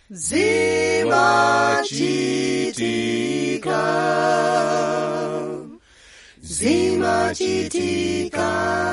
zimachitika zimachitika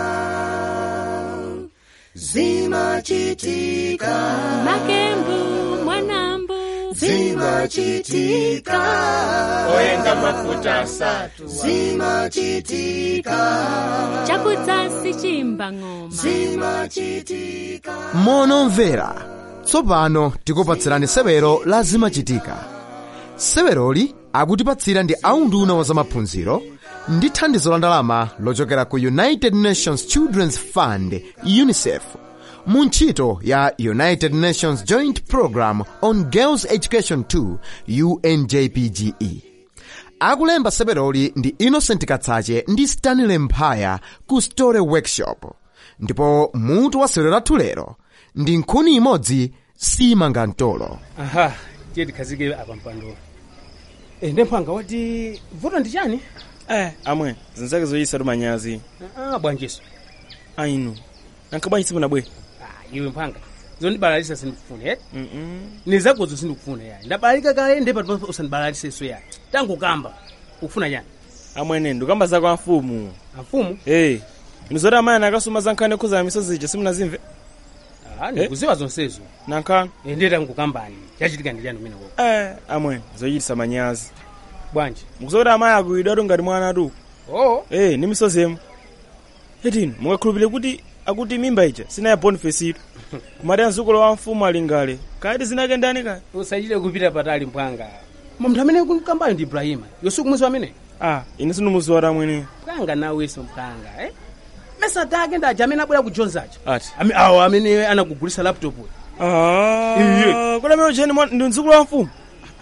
zimachitika makembu mwanambu zimachitika oyenga mafuta asatu zimachitika chakudzasi chimba ng'oma zimachitika monomvera tsopano tikupatsirani sewero la zimachitika seweroli akutipatsira ndi aunduna wa zamaphunziro ndi thandizo la ndalama lochokera ku united nations children's fund unicef mu ntchito ya united nations joint program on girls education 2 unjpge akulemba seweroli ndi innocent katsache ndi stanley mphaya ku story workshop ndipo mutu wa sewero lathu lero ndi nkhuni imodzi simanga mtolo aha tiye tikhazike apa mpandolo e, ndemphanga wati vuto ndi chani eh amwe zinzake zoyisatu manyazi ah, bwanjiso ainu nankhabwanyi simunabwe ah, iwe mphanga zondibalalisa sindikufuna eti Mm-mm. nizakozo sindikufuna yayi ndabalalika kale ndepa usandibalalisenso yayi tangokamba ukufuna chani amwene ndikamba zako a mfumu amfumu eh inu zoti amayani akasuma za nkhani okhuza misozi ija simunazimve ah, ndikuziwa zonsezo nankhani e, ndiye tangokambani chachitika ndi chani umeneko eh amwene zoyitisa manyazi bwanji mukuzoti amayi akuyidwatu ngati mwana atu oh eh ni misozi emu etini mungakhulupirire kuti akuti mimba ija sinaya boniface itu kumati mzukulu wa mfumu ali ngale kati zinake ndani kale usachite kupita patali mphanga munthu amene kukambayo ndi ibrahima yosuku mwezi wamene ah ine sindumuziwata amwene mphanga nawenso mphanga eh? mesa take ndaja amene abwera ku jones aja ati Ame- awo amene anakugulisa laptop ah kuti amene ucheni mwa- ndi mzukulu wa mfumu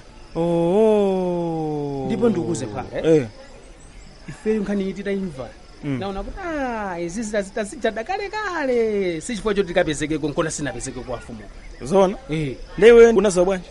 oh ndipo ndikuuze mphanga eh? eh ifeyo nkhani iti tayimva Mm. naona kuti ah izi zitazita zijada kale kale si chifukwa choti tikapezekeko nkona sinapezeke kwa mfumu zona eh ndiwe unaziwa bwanji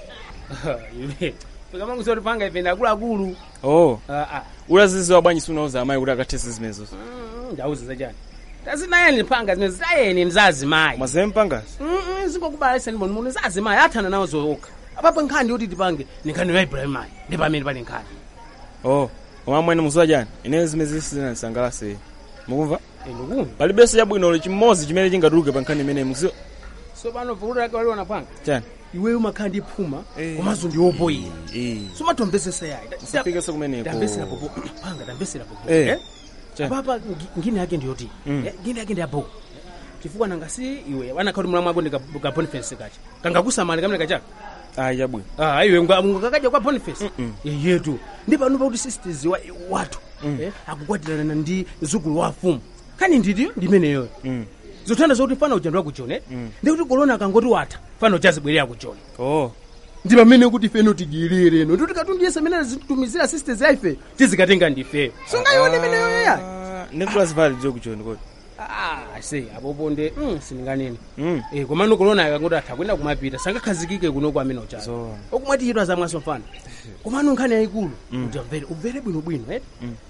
iwe pikamangu kuti panga ife ndi akuluakulu oh ah ah ulaziziwa bwanji siunauza amayi kuti akathese zimenezo Mm, ndauza zachani tazinayeni mphanga zimene zitayeni mzazimayi mazempangazi zingokubalalisa ndi munthu zazimayi athana nawo zookha apapo nkhani yoti tipange ni nkhani ya ibrahimayi ndi pamene pali nkhani oh koma amwene muziwa chani ineyo zimene zinandisangalase mukumva Eh, ndikumva palibenso chabwinolo chimodzi chimene chingatuluke pa nkhani imeneyi mukuziwa so pano vuto lake waliona panga chani iweyo umakhala ndi phuma Eh. komanso ndi wopoyira eh somatomvesesa yayi usafikeso kumeneko ndamvesera popo panga ndamvesera popo Eh. eh? Chani? papa ngi- ngine yake ndiyoti Mm. eh, ngine yake ndiyaboko chifukwa nangasi iwe wanakhati mulamu wako ndi ka boniface kacha kangakusamali kamene kachaka ayi chabwino Ah, iwe ngakakadya kwa boniface Mm-mm. Eh, yetu ndi pano pakuti sisters wa wathu eh, akukwatirana ndi mzukulu wa mfumu kani nditiyo ndimeneyoyo Mm. zothanda zokuti fana ujandwa ku joni Mm. ndikuti kolona akangoti watha fana uchazibwerera ku joni oh ndi pamene kuti ifeno tigilire no ndikuti katundiyese amene azitumizira sisters ya ife tizikatenga ndifeyo sungayione imeneyoyo ya ndikulazivala lijo kuchoni kodi Ah, se apopo nde mm, sindinganene Mm. eh, komano kolona akangoti atha kwenda kumapita sangakhazikike kuno kwamene uchazo Zoona. okumwatiyidwa zamwaso mfana komano nkhani yayikulu uja mvere ubvere bwinobwino eh?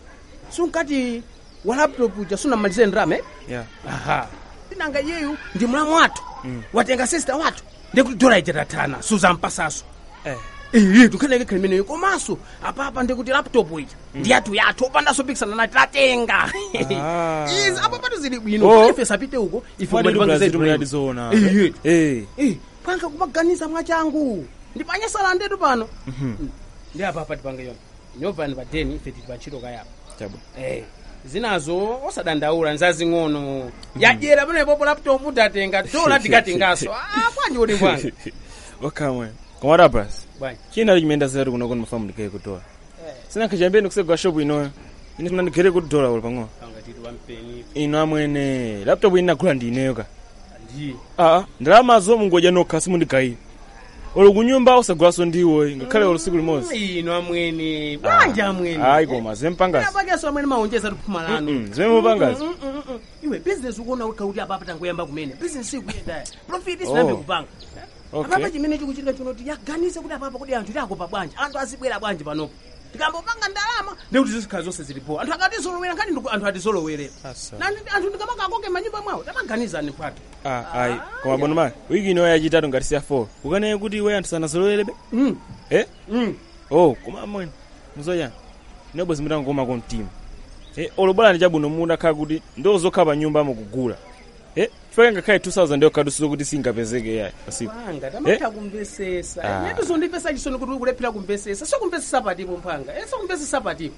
sunkati wa laptop uja sunamalize ndrama eh? yeah aha tinanga iyeyu ndi mlamu wathu watenga sister wathu ndikuti dola ijatathana suzampasaso eh iye tukhaneke khali imeneyo komanso apapa ndikuti laptop ija ndi yathu yathu opandanso pikisana nati tatenga Ah. izi apo patu zili Oh. bwino ife sapite uko ife Fadi kumatipangiza Brazil itu tunati bwino. zoona Iye. eh Eh, panga kumaganiza mwachangu ndipanyesala ndetu pano Mm. ndi apa apa tipange yona nyovani pa deni ife tili pantchito kayapa chabwino Eh, zinazo osadandaula nzazing'ono yadyera pamenepopo laptop tatenga dola tikatengaso ah bwanji kuti bwanji wakamwe koma rabas bwanji china chimenda zatu kuno kono mafamu ndikeye kudola sinakha chambeni kusegwa shopu inoyo ine tinandigere kuti dola uli pang'ono panga titi wampeni ino amwene laptop ine nagula ndi ineyo ka ndi aa ndalamazo mungodya nokha simundigayira olo kunyumba usagulaso ndiwo ngakhale olo siku limodzi ino amwene bwanji amwene ayi koma zempangasi apakeso amwene maonjeza tiphuma lanu Mm-mm, zimene mupangazi Mm, mm, mm, mm. iwe business ukuona kuti apapa tangoyamba kumene business ikuyenda profit sinambe Oh. kupanga Okay. apapa chimene chikuchitika chino ti yaganize kuti apapa kuti anthu tiakopa bwanji anthu azibwera bwanji panopo tikambopanga ndalama ndekuti zizikhala zonse zilipo anthu akatizolowera nkhani ndiku anthu atizolowerera Asa. nani anthu ndikamakakoke manyumba mwawo tamaganizani mphato Ah, ayi koma bono mali wiki ino yachitatu ngati siya 4 ukanene kuti we anthu sanazolowerebe Mm, eh mm. oh koma amwene muzoyani inobwe zimitangoma mtima eh olobola ndi chabwino mudakhala kuti ndozokhala pa nyumba mukugula eh chifukwa ngakhale 2000 ndiyokhadusizo kuti singapezeke yayi pasipo mphanga tamatha kumvesesa Ah. inetu zondipesa chisoni kuti ukulephera kumvesesa sokumvesesa patipo mphanga e sokumvesesa patipo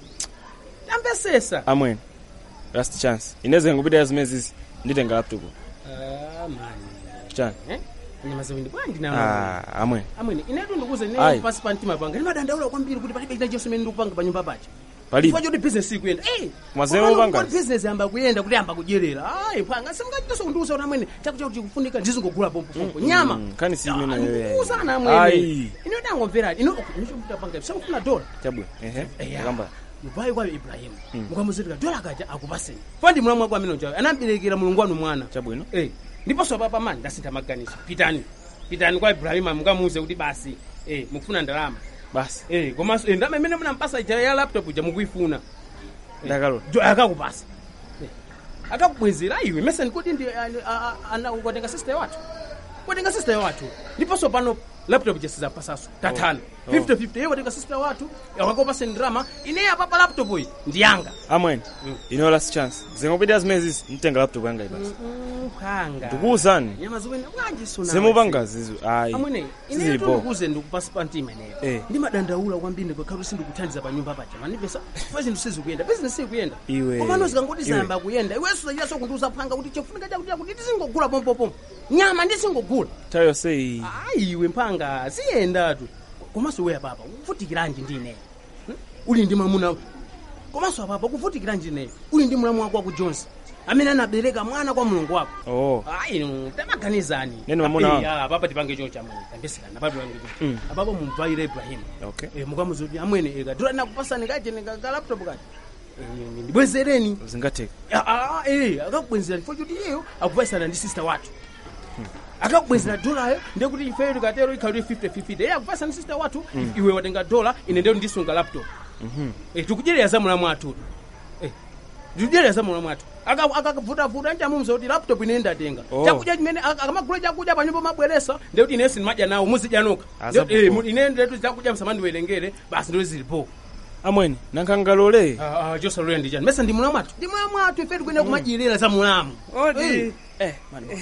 tamvesesa amwene last chance ineze ngupita zimezi nditenga laptop Ah, mani chani Eh? nyama ziwindi bwanji nawo ah amwene amwene inetu ndikuze Ayi. ine pasi pa mtima panga ndimadandaula kwambiri kuti palibe china chonse imene ndikupanga pa nyumba pacha palibe chifukwa choti business ikuyenda eh Mazero komano upanga? kuti business yamba kuyenda kuti yamba kudyerera ayi phanga simungachitaso kundiuza kuti amwene chakucha kuti chikufunika ndizingogula pompopompo nyama mm, kani si imene Ah, yoyo. ndikuwuzana amwene Ayi. ine ndangomveradi ine nichomutapanga sakufuna dola chabwino ehe Eya. akamba mubai kwayo ibrahimu mukamuzitika dola kaja akupaseni fandi mulamu wako amene ujayo anamberekera mulungu wanu mwana chabwino Eh, ndiponso papa mani ndasintha maganizo pitani pitani kwa ibrahimu mukamuuze kuti basi eh, mukufuna ndalama basi Eh, komanso eh, ndalama imene munampasa ija ya laptop ija mukuyifuna ndakalola jo akakupasa Eh, akakubwezera iwe meseni kuti ndi ukatenga sister wathu ukatenga sister wathu ndiponso pano laptop ija sizapasaso tathana Oh. 50-50 iye watenga sister wathu akakopaseni ndalama ineyi apapa laptop iyi ndiyanga amwene ino last chance zingopita zimezi nditenga laptop yanga ibasi phanga ndikuwuzani nyama ziwene bwanji suna zimupanga zizo ayi amwene ine sizilipo ndikuze ndikupasi pa mtima ineyo Eh. ndimadandaula kwambiri ndikakhala sindikuthandiza pa nyumba paja manipesa fa zinthu sizikuyenda bizinesi ikuyenda Iwe. komano zikangoti Iwe. zayamba kuyenda iwenso zachiyaso kundiuza phanga kuti chofunika chakuti kuti tizingogula pompopompo nyama ndisingogula nthawi yonse iyi ayi iwe mphanga ziyendatu komanso weya papa kuvutikiranji ndi ineyo Hmm? uli ndi mwamuna komanso apapa kuvutikiranji ineyo uli ndi mlamu wako waku jones amene anabereka mwana kwa mulungu wako oh ayi tamaganizani Neni mwamuna wangu? apapa tipange cho chamwene tambesekana apapa tipange cho Mm. apapa mumvaire ibrahimu okay Eh, mukamuzoti amwene eka dora nakupasani kaje ka laptop kaje Eh, ndibwezereni zingatheka Ah, ah, eh akakubwezera chifukwa choti iyeyo akupasana ndi sister wathu akakubwezera dolayo ndekuti ifeyo tikatero ikhalire 50-50 iye akupasana ndi sister wathu iwe watenga dola ine ndeyo ndisunga laptop Eh, tikudyerera za mulamu athu Eh, tikudyerera za mulamu athu Aka- akakavutavuta nchamuza kuti laptop ine ndatenga Oh. chakudya chimene ak- akamagula chakudya panyumba mabweresa ndekuti ine sindimadya nawo muzidyanuka Asa Ndekuti, eh, popo. mu- ine ndetu chakudya msamandiwerengere basi ndo zilipo amwene nankangalole Ah, ah, josalole ndijani mesa ndi mulamu athu ndi mulamu athu ife tikuenda kumadyerera za mulamu odi eh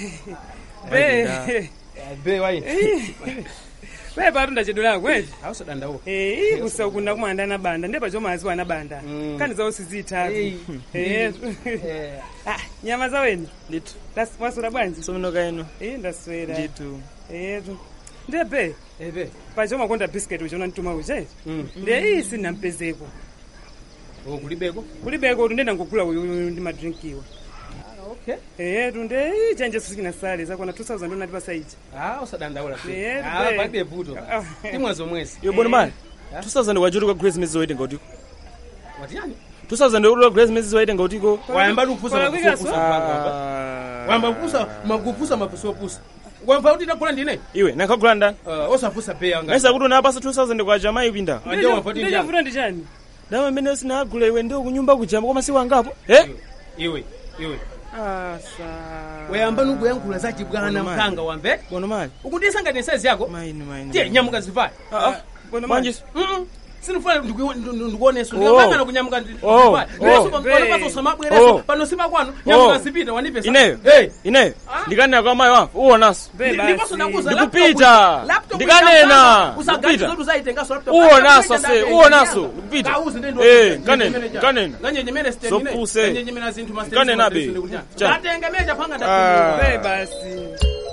be be waini be patu ndachedwera kweti ausadandawo Eh, kusakunda kumanda na banda ndepa chomaziwa na banda Mm. kani zawo sizitatu Eh. Eh. Ah, nyama zaweni nditu Das- waswera bwanji sominoka ino Eh, ndaswera nditu etu ndebe ebe pachomakonda bisiketi uchona mtuma uche Mm. nde iyi sinampezeko Oh, kulibeko kulibeko tu ndenda ngogula uyu ndi madrinkiwa okay etu nde iyi chanje sisikina sale zakona 2000 ndonati pasaiji ah usadandaula Eh, ah be. palibe vuto Ah. timwezo mwezi iwe bwana mali Ah. 2000 wachutuka grace mezi zoitenga utiko watiyani 2000 wachutuka grace mezi zoitenga utiko wayamba kufusa Kwa mafuso wika pusa so? mpanga wayamba kufusa makufusa mafuso pusa wamva kuti ndakula ndine iwe nankagula ndani uh, osafusa pe yanga naisa kuti unapasa 2000 kwa jamayi pinda Ah, ndio wamva kuti ndiyanga ndichavuta ndichani dama imene sinagula iwe ndio kunyumba kujamba koma si wangapo eh iwe iwe asa wayamba nukuyankhula za chibwana Bwana mali. mphanga wamve bwana mali ukundisangani size yako maini maini tiye nyamuka zivale ah ah Bwana manje sinifuna ndikuoneso Oh. ndiyapangana kunyamuka Oh, oh. panosamabwereso Oh. pano simakwano nyamuka Oh. zipita wanipesa ineyo Hey. ineyo Ah. ndikanena kwa mayi wangu uwonaso Be basi. Ndikupita. Ndikanena. Ndikupita. Uwonaso se, uwonaso. Ndikupita. Eh, kanena, kanena. Sopuse. Kanena be. Cha. atengemeja panga Ah. be basi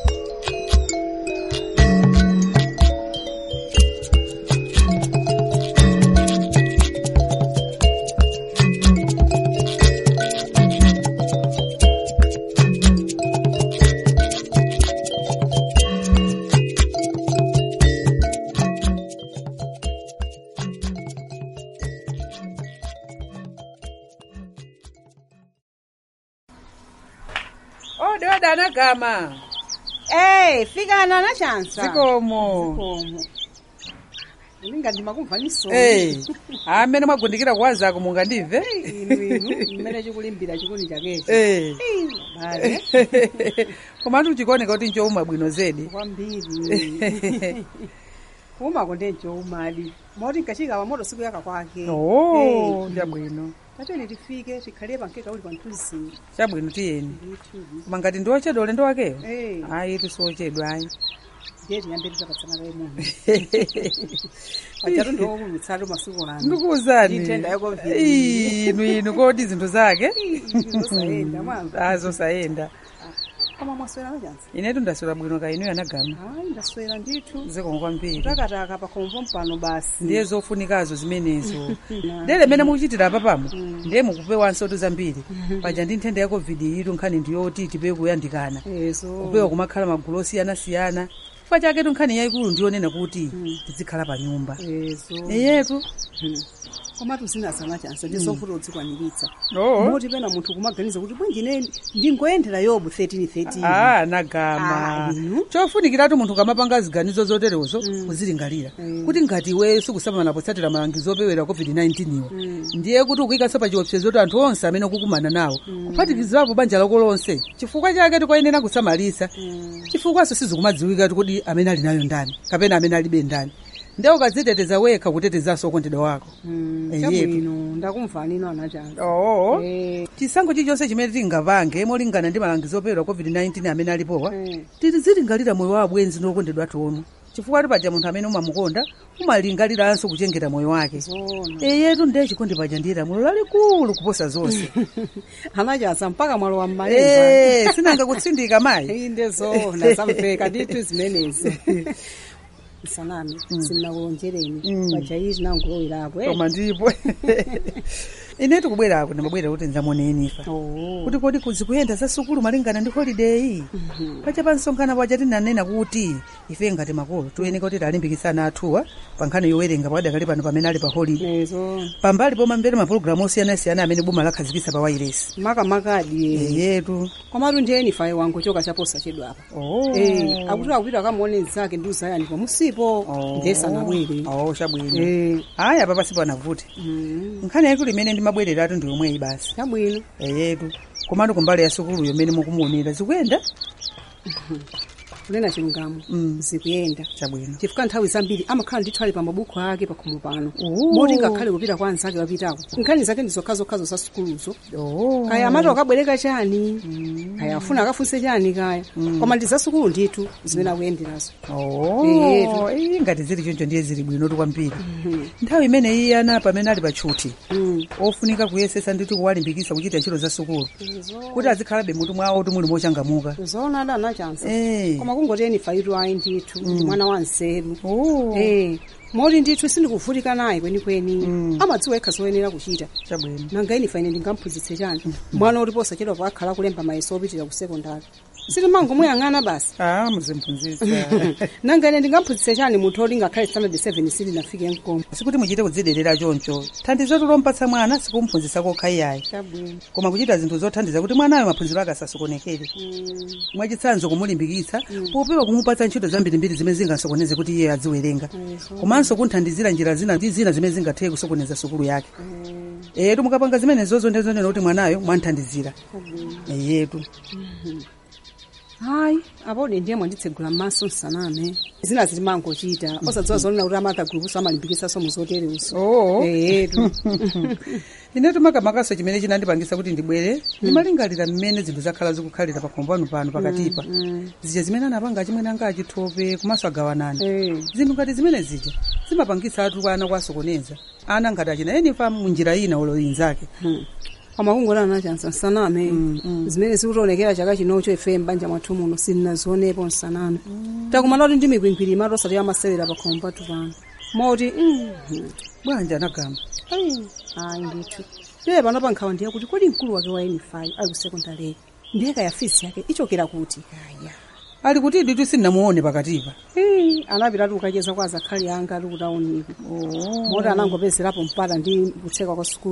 ode ode anagama Hey, fikana na chansa. zikomo Zikomo. ndingati makumvaniso Eh, amene mwagundikira kuwazako mungandimve inu inu mmene chikulimbira chikuni chakecho Eh. bale komatu chikuoneka kuti nchowuma bwino zedi kwambiri kuumako ndenchoumadi moti nkachika pamoto siku yaka kwake oh ndiyabwino tatene tifike tikhale pankeka uli panthuzi chabwino tiyeni koma ngati ndiwochedwa ulendo wakeyo Eh. ayi tisiwochedwa ayi ndiye tiyambe titapatsana kaye muno pachatu ndiwokulutsatu masiku ano ndikuwuzani Ndithenda ya COVID. inu inu kodi zinthu zake zosayenda mwamva azosayenda koma mwaswera machansi inetu ndaswera bwino ka inuyo anagama hayi ndaswera ndithu zikomo kwambiri takataka pakhomvo mpano basi ndiye zofunikazo zimenezo dere mene mukuchitira apa pamo ndiye mukupewanso tu zambiri paja ndi nthenda ya covid itu nkhani ndiyoti tipewe kuyandikana ezo kupewa kumakhala magulu osiyanasiyana chifukwa chaketu nkhani yayikulu ndiyonena kuti tizikhala pa nyumba ezo eyetu koma tuzinazana chansi ndizofuta udzikwaniritsa oo moti pena munthu kumaganiza kuti bwanji ine ndingoyendera yobu 1313 ah anagama Ah, inu? chofunikiratu munthu kamapanga ziganizo zoterezo kuzilingalira kuti ngati iwe sikusamala potsatira malangizo opewera covid-19 iwo ndiye kuti ukuyikanso pa chiopsezo kuti anthu onse amene ukukumana nawo kuphatikizirapo banja lako lonse chifukwa chake tikoyenera kusamalisa chifukwaso sizikumadziwika kuti amene ali nayo ndani kapena amene alibe ndani ndiye ukadziteteza wekha kutetezanso okondedwa wako Eyetu. chabwino ndakumvanino anachanga oo Eh. chisankho chilichonse chimene tingapange molingana ndi malangizo opewera covid-19 amene alipowa Eh. tizilingalira moyo wa abwenzi ndokondedwa atono chifukwa ti paja munthu amene umamukonda umalingaliranso kuchengeta moyo wake zona eyetu ndiye chikondi paja ndi lamulo lalikulu kuposa zonse anachasa mpaka mwalo wa mmalemba Eh, sinanga kutsindika mayi inde zona zamveka ndithu zimenezi sanami sinakulonjereni paja izi nangulowerapo koma ndipo ine tikubwerako ndimabwera kuti ndzamuoneni ifa kuti kodi kuzikuyenda za sukulu malingana ndi holiday pacha pansonkhana paja tinanena kuti ife ngati makolo tiyeneka kuti talimbikitsana athuwa pa nkhani yowerenga pakadakali pano pamene ali pa holiday ezo pambali pomamvera mapulogalamu osiyanasiyana amene boma lakhazikitsa pa wailesi makamakadi yetu komatu ndiyeni faye wangu choka chaposa chedwa apa oh. Eh, akuti akupita akamuone zake ndi uzayani pamusipo ndiye sanabwere oh, chabwino Eh, aya apa pasipo anavute nkhani yaikulu imene ndimabwereratu ndi yomweyi basi chabwino eyetu komatu kumbali ya sukuluyo imene mukumuonera zikuyenda kunena chilungamo Mm. zikuyenda chabwino chifukwa nthawi zambiri amakhala ndithu ali pa mabuku ake pakhomo pano Oh. moti ngakhale kupita kwa anzake wapitako nkhani zake ndi zokhazokhazo za sukuluzo oh. kaya amati akabwereka chani kaya afuna akafunse chani kaya koma ndi za sukulu ndithu zimene akuyenderazo oh. Eyetu. Iyi ngati zili choncho ndiye zili bwinotu kwambiri nthawi imene iye ana pamene ali patchuti ofunika kuyesesa ndithu kuwalimbikitsa kuchita ntchito za sukulu kuti azikhalabe mutu mwawo kuti muli mochangamuka zoona ada anachansa Eh. koma kungoteni faitu ayi ndithu ndi mwana wa nzeru Oh. Eh, moti ndithu sindikuvutika naye kwenikweni amadziwa yekha zoyenera kuchita chabwino nanga ini faine ndingamphunzitse chani mwana oti posachedwa pakhala kulemba mayeso opitira ku sekondari sitimangomuyang'ana basi ah muzimphunzitsa nanga ine ndingamphunzitse chani munthu oti ngakhale standard 7 silinafike mkomo sikuti muchite kudziderera choncho thandizo lompatsa mwana sikumphunzitsa kokha iyayi chabwino koma kuchita zinthu zothandiza kuti mwanayo maphunziro ake asasokonekere mwachitsanzo kumulimbikitsa popewa kumupatsa ntchito zambirimbiri zimene zingasokoneze kuti iye aziwerenga komanso kunthandizira njira zina ndi zina zimene zingathe kusokoneza sukulu yake eyetu mukapanga zimenezozo ndizonena kuti mwanayo mwanthandizira eyetu hayi apode ndiye mwanditsegula m'maso nsaname zina zitimangochita osadziwa zonena kuti amatha gulupuso amalimbikitsaso muzotereso oo eyetu inetu makamakaso chimene chinandipangisa kuti ndibwere ndimalingalira mmene zinthu zakhala zikukhalira pakhombo pano pano pakatipa zija zimene anapanga chimwene anga achithope komanso agawanana Eh. zinthu ngati zimene zija zimapangitsa atu kwa ana kwasokoneza ana ngati achina enifa munjira ina oloyinzake koma kungolana nachansa nsaname zimene zikutionekera chaka chinocho ife m'banja mwathu muno silinazionepo nsaname takumana kuti ndi mikwingwiri imati osati amasewera pakhomo pathu pano moti mhm. bwanji anagamba Ayi, ayi ndithu iye pano pankhawa ndiye kuti kodi mkulu wake wa eni5 ali ku sekondari ndiye kaya fisi yake ichokera kuti kaya ali kuti nditu sindinamuone pakatipa Eh, anapitatu kukacheza kwa azakhali anga ali kutaoniko moti anangopezerapo mpata ndi kutseka kwa sukulu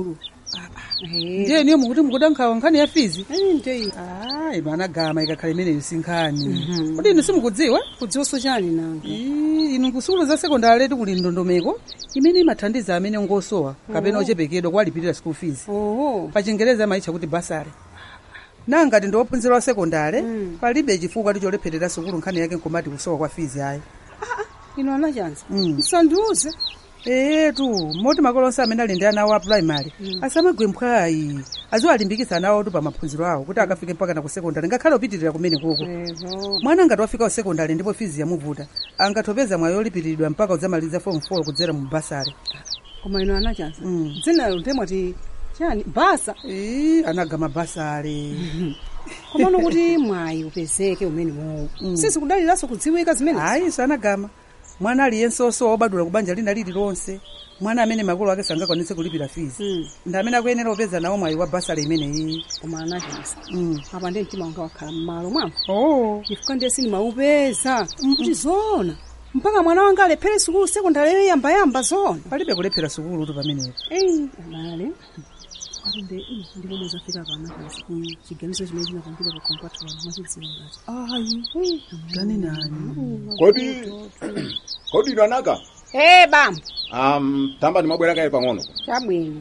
ndiye niyo mukuti mukuda nkhawa nkhani ya fizi ndeyi ayi mana gama ikakhala imeneyo si nkhani kuti inu simukudziwa kudziwonso chani nanga Ii, inu kusukulu za sekondari letu kuli ndondomeko imene imathandiza amene ngosowa kapena ochepekedwa kuwalipirira school fees oho pa chingereza amayitcha kuti basare nangati ndi ophunzira wa sekondari palibe chifukwa ticholepherera sukulu nkhani yake nkomati kusowa kwa fizi ayi ino anachanza Mm. msandiuze etu moti makolo onse amene ali ndi ana awo a primary asamagwe mphwayi aziwalimbikitsa ana awotu pa maphunziro awo kuti akafike mpaka na ku sekondari ngakhale opitirira kumene koko eho mwana ngati wafika ku sekondari ndipo fizi yamuvuta angatopeza mwayi olipiriridwa mpaka udzamaliza form 4 kudzera mu basare koma ino anachanza Mm. dzinalo ndemwati chani basa Ii, anagama basare komano kuti mwayi upezeke umene wowo sisi kudaliranso kudziwika zimene ayi sanagama mwana aliyense osowa obadula ku banja lina lililonse mwana amene makolo ake sangakwanitse kulipira fizi Mm. ndi amene akuyenera kupeza nawo mwayi wa basare imeneyi koma anachanza Mm. apa ndi mtima wanga wakhala m'malo mwambo oh chifukwa ndiye sindimaupeza kuti zoona mpaka mwana wanga alephere sukulu sekondari yoyambayamba zoona palibe kulephera sukulu tu pamenepo eyi abale akumbe ndipomwe zafika pana kasi chiganizo chimene chinapangire pa kompatula mwachidziwa ngati ayi tani nani kodi kodi ino anaka e bambo um, tamba ndimabwera kaye pang'ono chabwino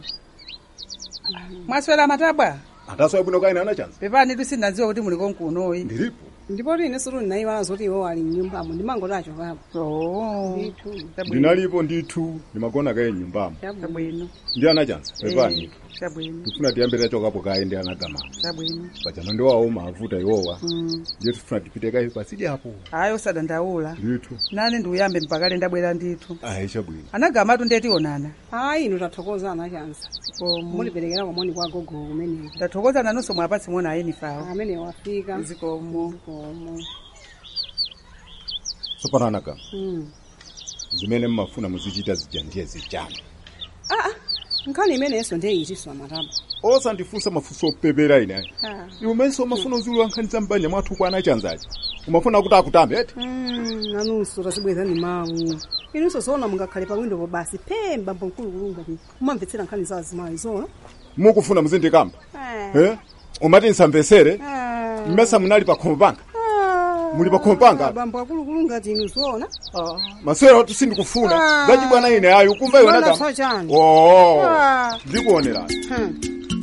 mwaswera matabwa atasowa bwino kaine anachanza pepani tisinadziwa kuti muli konkunoyi ndilipo ndipo tine sutu ndinayiwala zoti iwo ali mnyumbamo ndimangoti papo oh ndithu ndinalipo ndithu ndimagona kaye nyumbamo chabwino ndi anachanza pepani chabwino tifuna tiyambire chokapo kaye ndi anagamamo chabwino pachama ndiwawo mavuta iwowa Mm. ndiye tifuna tipite kaye pasidi apo ayi osadandaula ndithu nane ndiuyambe mpakale ndabwera ndithu ayi chabwino anagamatu ndiye tionana ayi inu tathokoza anachanza Komo. muliperekera kwamoni kwa gogo kumeneko ndathokoza nanonso mwapatsi mona ayenifawo amene wafika zikomo komo tsopano anagama Mm. zimene mmafuna muzichita zija ndiye zijani aa nkhani imenenso ndeyitiso amataba osandifunsa mafunso opepera ine ayi Ah. iwe umenso umafuna uzulu nkhani za mbanja mwathu kwa anachanzaji umafuna kuti akutambe eti Mm, nanunso tazibwezani mawu inunso zoona mungakhale pawindopo basi phemba mbonkulukulu ngati mumamvetsera nkhani za azimayi zoona mukufuna muzindikamba eh? umati nsamvesere mmesa munali pa khomo panga muli pa khomo panga bambo akulukulu ngati inu zoona masewera oti sindikufuna Ah. zachibwana ine ayi ukumva iwe Zibwana nagama chani? oo Ah. ndikuonerani Hmm.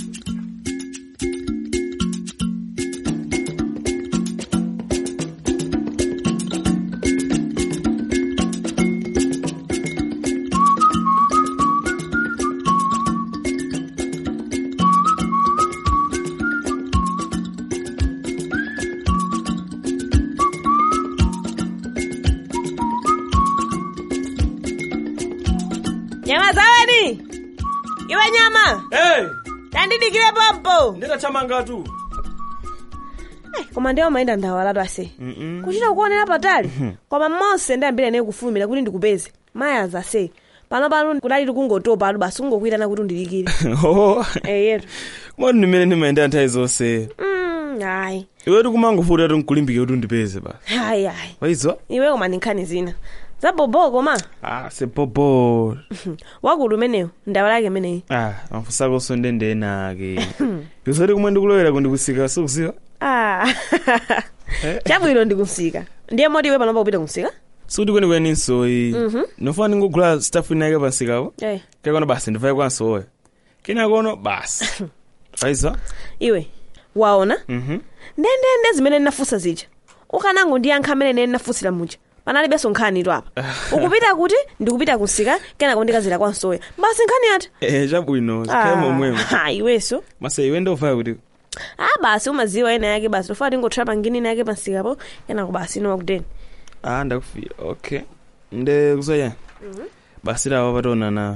nyama zawadi iwe nyama hey, tandidikire pompo ndinathamangatu koma ndiwo mayenda ndawalatu ase kuchita kuonera patali koma monse ndiyambire naye kufulumira kuti ndikupeze mayazi ase pano pano kudali tikungotopa atu basi kungokuitana kuti undidikire oh eyetu moti ndimene ndimayendera nthawi zonse Mm, ayi iwe tikumangofuta kuti nkulimbike kuti undipeze ba ayi ayi waizwa iwe koma ndi nkhani zina zabobo koma ah sepopo wakulu umeneyo ndawalake imeneyi ah mafusakonso ndendenake yusati kumwe ndikulowera kundikusika sikuziwa Ah. chabwino ndikusika ndiye moti iwe panopa kupita kumsika sikuti kwenikweni nsoyi Mhm. nofuna ndingogula staff inayike pansikapo Eh. kakono basi ndivaye kwansoya kenakono basi waizwa iwe waona mhm ndendende zimene ndinafunsa zija ukanango ndiyankha amene nene ndinafunsira muja panalibenso nkhani tu apa ukupita kuti ndikupita kusika kenako ndikazira kwansoya basi nkhani ati eh chabwino zikhale momwemo Ah, iwenso masa iwe ndovaya kuti ah basi umaziwa ena yake basi tofuna tingothera pangini ina yake pansikapo kenako basi inowa kuteni ah ndakufira okay nde kuzoya basi lawa pationana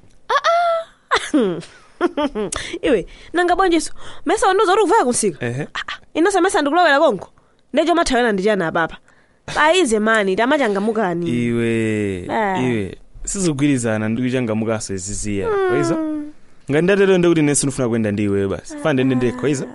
iwe nanga bwanjiso mesa wandiuza kuti kuvaya kunsika ehe inonso mesa ndikulowera konko ndecho mathawena ndichana apapa paize mani tamachangamukani iwe Ah. iwe sizigwirizana ndikuchangamukaso iziziya waizwa ngati ndatero ndekuti nesi ndifuna kuyenda ndi iweyo basi fana ndende ndekho waizwa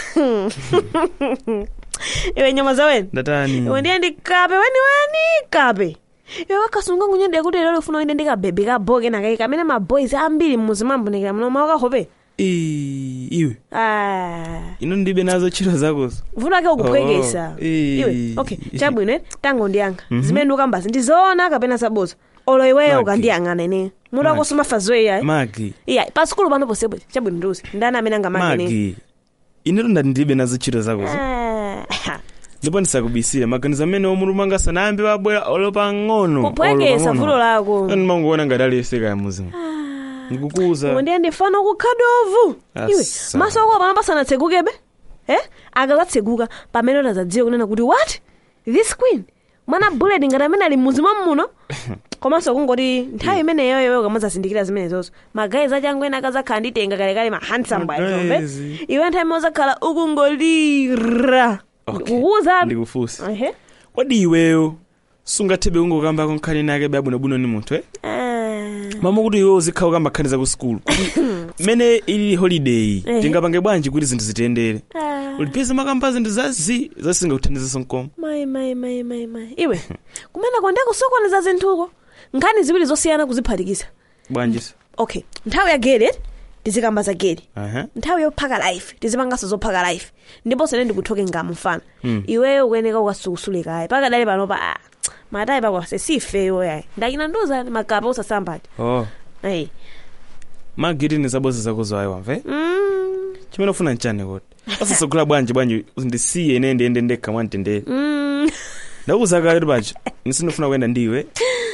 iwe nyama zawene ndatani iwe ndiye ndikape weniweni kape iwe wakasunga ngunyende kuti lero ufuna uende ndikabebe kaboke nakayi kamene maboys ambiri mmuzi mwambonekera muno mawakahope Ii, iwe Ah, ino ndibe nazo ntchito zakozo vuto ake ukuphwekesa Oh, eh. iwe okay chabwino eh, tango ndiyankha Mhm. zimene ndiukambazi ndizoona kapena zaboza olo iweyo Magi. ukandiyang'ana ine mutu Magi. akoso mafazoeya magi iya pasukulu pano posebwe chabwino ndiuzi ndani amene angamake magi ineto ndati ndibe nazo ntchito zakozo ndipo ndisakubisire maganizo amene omulumanga sanayambe wabwera olo pang'ono kuphwekesa vuto lako ndimangoona ngati aliyeseka ya muzimu ndikukuza ndiye ndifana kukhadovu iwe Asa. maso ako apana pasanatsegukebe eh akazatseguka pamene utazadziwe kunena kuti what this queen mwana bullet ngati amene ali mmuzi mwa muno komanso kungoti nthawi imeneyoyo ukamazazindikira zimenezozo magayizi achangu ena akazakhala nditenga kalekale ma handsome boys omve Magayizi. iwe nthawi imene uzakhala ukungolira kukuza ndikufunsa ehe kodi iweyo sungathebe kungokambako nkhani nake bwinobwino ni munthu eh Ah. mama kuti iwe uzikhala ukamba nkhani za ku sukulu mene ili holiday Ehe. tingapange bwanji kuti zinthu zitendere Ah. ulipeza makamba zinthu zazi zasingakuthandizaso mkomo mayi mayi mayi mayi mayi iwe kumeneko ndikusokoneza zinthuko nkhani ziwiri zosiyana kuziphatikiza bwanjisa okay nthawi ya gere tizikamba za gere aha nthawi yophaka life tizipanganso zophaka life ndiponso ine ndikuthoke ngamu mfana Mm. iweyo ukuyeneka ukasukusulekayi pakadali panopa ah, matayi pakwase sifeyo yayi ndachina nduzani makapa usasambati oh ayi magiti ni zaboza zakozo ayi wamve mm, chimene ufuna nchani kuti asasogula bwanji bwanji ndisiye ine ndiyende ndekha mwantendere mm. ndakuza kale pacho nisindifuna kuyenda ndiwe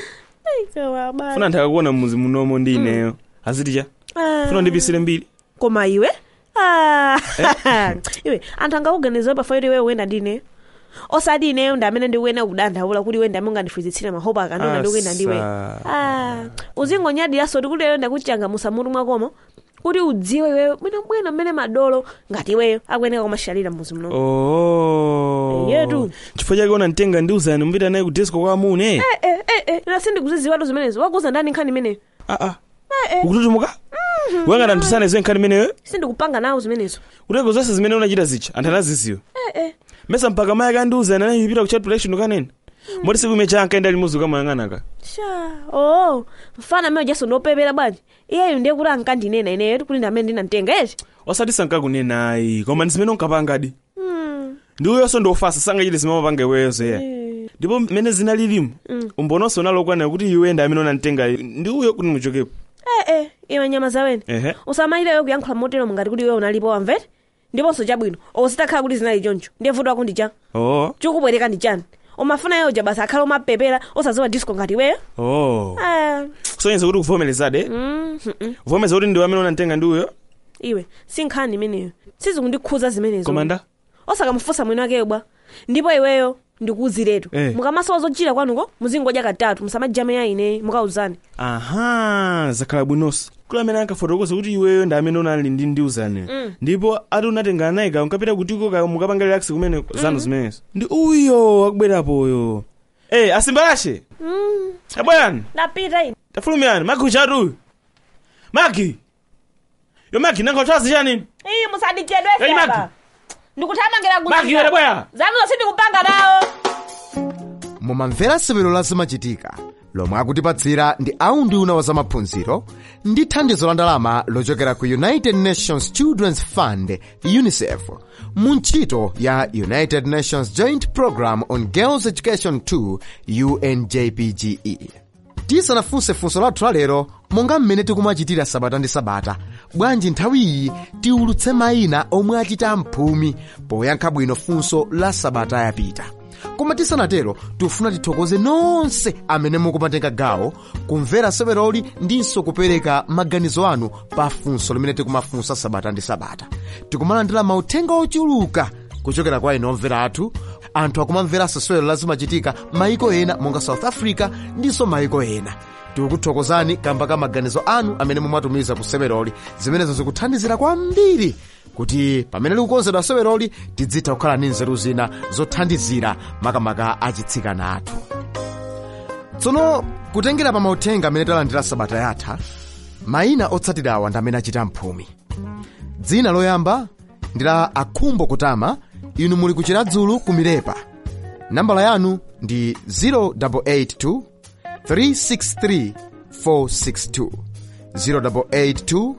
funa nthu akakuona mmuzi munomo ndi ineyo aziticha funa ndipisire mbiri koma iwe Ah, iwe anthu angakuganiza pafa kuti iwe uyenda ndine osati ineyo ndi amene ndikuyenda kudandaula kuti iwe ndi amene ungandifuzitsire mahopa akanona ndikuyenda ndiwe Asa. Ah, uzingonyadiraso kuti iweyo ndakuchangamusa mutu mwakomo kuti udziwe iweyo bwinobwino mmene madolo ngati iweyo akuyeneka kumashalira mmuzi muno oh Yetu. chifukwa chake una mtenga ndiuzani mbita naye ku disco kwa amune Eh, eh, eh, eh, ina sindikuziziwatu zimenezo wakuza ndani nkhani imeneyo aa ukututumuka wangati anthu sanaiziwe nkhani imeneyo sindikupanga nawo zimenezo kuteko zonse zimene unachita zicha anthu anaziziwa Eh, eh. mesa mpaka mayi akandiuzani anayipita ku chat protection ukanena moti siku ime chanka enda limuzi ukamayang'anaka sha oh mfana amene ujaso ndopepera bwanji iyeyo ndiye kuti ankandinena ineyo kuti ndi amene ndinamtenga eti osati sankakunenayi koma ndi zimene unkapangadi Mm. ndi uyonso ndiofasa sangachite zimamapanga iweyozo ya ndipo mmene zinalilimu Mm. umbononso unalokwana kuti iwe ndi amene unamtenga ndi uyo kuti muchokepo eh, eh, iwe nyama zawene ehe usamayileyo kuyankhula motero ngati kuti iwe unalipo wamvete ndiponso chabwino ozitakhala kuti zinali choncho ndiye vuto ako ndi cha oh chikubwereka ndi chani umafuna yeyo ja basi akhale umapepera osaziwa disco ngati iweyo oh Ah, kusonyeza kuti kuvomerezade mm, mm, mm. kuvomereza kuti ndiwe amene unamtenga ndi uyo iwe sinkhani imeneyo sizikundikhuza zimenezo komanda osakamufunsa mwini wakeyo bwa ndipo iweyo ndikuuziretu Eh. mukamasowa zochira kwanuko muzingodya katatu musamajame ine mukauzani aha zakhala bwinonso kula amene ankafotokoza kuti iweyo ndi amene unali ndi ndiuzani Mm. ndipo ati unatengana naye ka unkapita kutiko ka mukapanga relax kumene zanu zimenezo ndi uyo akubwerapoyo eh asimbalashe Mm, abwerani ndapita ine tafulumiyani magi uchatu uyu magi yo magi nankhauthazi chanini iyi musadichedwe Hey, Magi. fyaba ndikuthamangira Magi, yore bwera. zanuzo sindikupanga nawo mumamvera sewero la zimachitika lomwe akutipatsira ndi aunduna wa zamaphunziro ndi thandizo la ndalama lochokera ku united nations children's fund unicef mu ntchito ya united nations joint program on girls education 2 unjpge tisanafunse funso lathu lalero monga mmene tikumachitira sabata ndi sabata bwanji nthawi iyi tiulutse mayina omwe achita mphumi poyankha bwino funso la sabata yapita koma tisanatero tifuna tithokoze nonse amene mukumatenga gawo kumvera seweroli ndinso kupereka maganizo anu pa funso limene tikumafunsa sabata ndi sabata tikumalandira mauthenga ochuluka kuchokera kwa inu omvera athu anthu akumamveranso sewero lazimachitika maiko ena monga south africa ndinso maiko ena tikukuthokozani kamba ka maganizo anu amene mumatumiza ku seweroli zimenezo zikuthandizira kwambiri kuti pamene likukonzedwa seweroli tidzitha kukhala ndi nzeru zina zothandizira makamaka achitsikana athu tsono kutengera pa mauthenga amene talandira sabata yatha mayina otsatirawa ndi amene achita mphumi dzina loyamba ndi la akhumbo kutama inu muli ku chiradzulu ku milepa nambala yanu ndi 0882 363 462 0882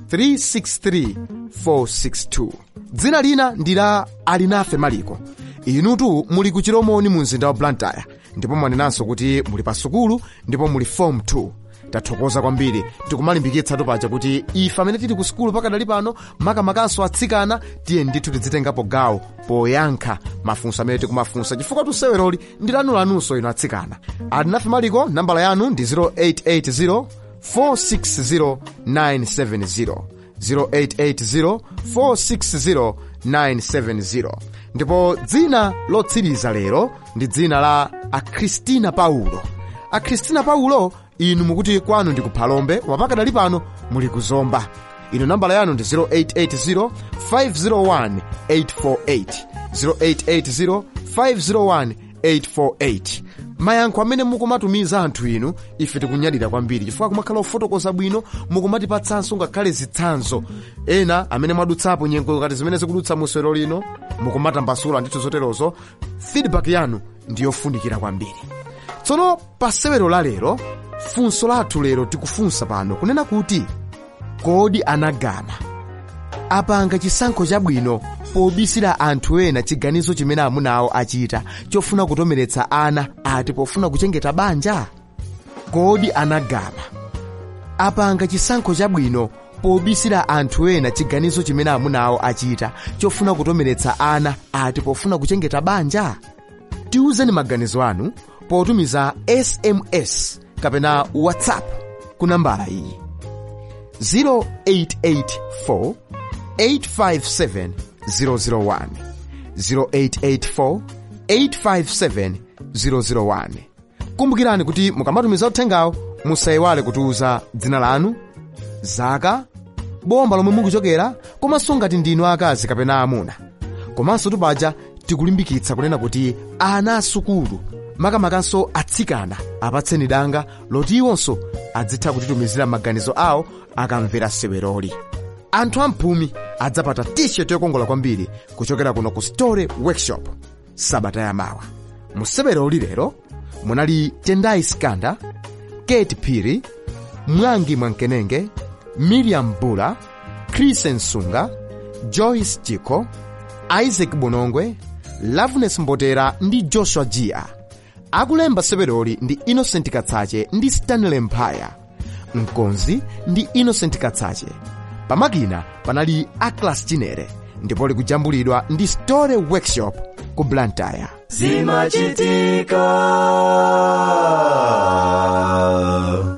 363 462 dzina lina ndi la alinafe maliko inutu muli ku chiromoni mu mzinda wa blantyre ndipo mwanenanso kuti muli pa sukulu ndipo muli form 2 tathokoza kwambiri tikumalimbikitsatu paja kuti ife amene tili ku sukulu pakadali pano makamakanso atsikana tiye ndithu tidzitengapo gawo poyankha mafunso amene tikumafunsa chifukwa tuseweroli ndi lanulanunso ino atsikana alinafe maliko nambala yanu ndi 0880 460 970 0880 460 970 ndipo dzina lotsiriza lero ndi dzina la akristina paulo akristina paulo inu mukuti kwanu ndi kuphalombe koma pakadali pano muli kuzomba ino nambala yanu ndi 0880 501 848 0880 501 848 mayankho amene mukumatumiza anthu inu ife tikunyadira kwambiri chifukwa kumakhala ofotokoza bwino mukumatipatsanso ngakhale zitsanzo ena amene mwadutsapo nyengo kati zimene zikudutsa musero lino mukumatambasula ndithu zoterozo feedback yanu ndiyofunikira kwambiri tsono pa sewero la lero funso lathu lero tikufunsa pano kunena kuti kodi anagama apanga chisankho chabwino pobisira anthu ena chiganizo chimene amuna awo achita chofuna kutomeretsa ana ati pofuna kuchengeta banja kodi anagama apanga chisankho chabwino pobisira anthu ena chiganizo chimene amuna awo achita chofuna kutomeretsa ana ati pofuna kuchengeta banja tiwuzeni maganizo anu potumiza sms kapena whatsapp ku nambala iyi 0884 857 001 0884 857 001 kumbukirani kuti mukamatumiza uthengawo musayiwale kutiuza dzina lanu zaka bomba lomwe mukuchokera komanso ngati ndinu akazi kapena amuna komanso tupaja tikulimbikitsa kunena kuti ana asukulu makamakanso atsikana apatseni danga loti iwonso adzitha kutitumizira maganizo awo akamvera seweroli anthu amphumi adzapata t-shirt yokongola kwambiri kuchokera kuno ku story workshop sabata yamawa museweroli lero munali tendai skanda kate phiri mwangi mwankenenge miriam bula krisen sunga joyce chiko isaac bonongwe loveness mbotera ndi joshua jia akulemba seweroli ndi innocent katsache ndi stanley mphaya mkonzi ndi innocent katsache pamakina panali aclas chinere ndipo likujambulidwa ndi story workshop ku blantyre zimachitika